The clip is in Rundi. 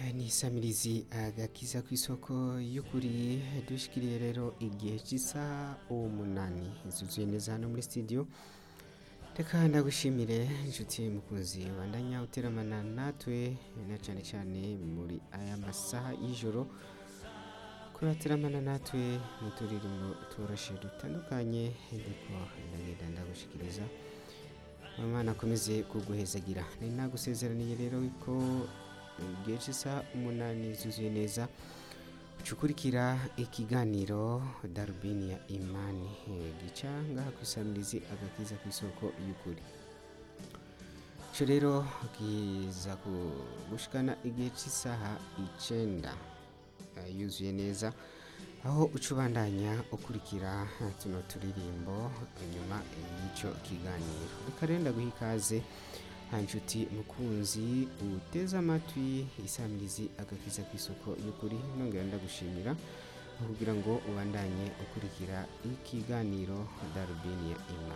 ni isamirizi agakiza ku isoko y'ukuri dushikiriye rero igihe cy'isaha umunani zuzuye neza hano muri studio reka ndagushimire inshuti mukunzi bandanya uteramana natwe na cyane cyane muri aya masaha y'ijoro kurateramana natwe mu turirimbo toroshe dutandukanye ndiko ndagenda ndagushikiriza Imana akomeze kuguhezagira ni nagusezeraniye rero ko igihe cy'isaha umunani zuzuye neza ucukurikira ikiganiro darubini ya imani eh, gica ngaha ku isamirizi agakiza ku isoko y'ukuri ico rero kiza ku- gushikana igihe cy'isaha icenda eh, yuzuye neza aho uca ubandanya ukurikira eh, tuno turirimbo inyuma y'icyo kiganiro reka rero ndaguha ikaze nta nshuti mukunzi uteze amatwi isamirizi agakiza ku isoko y'ukuri nongera ndagushimira kugira ngo ubandanye ukurikira ikiganiro darubini ya imana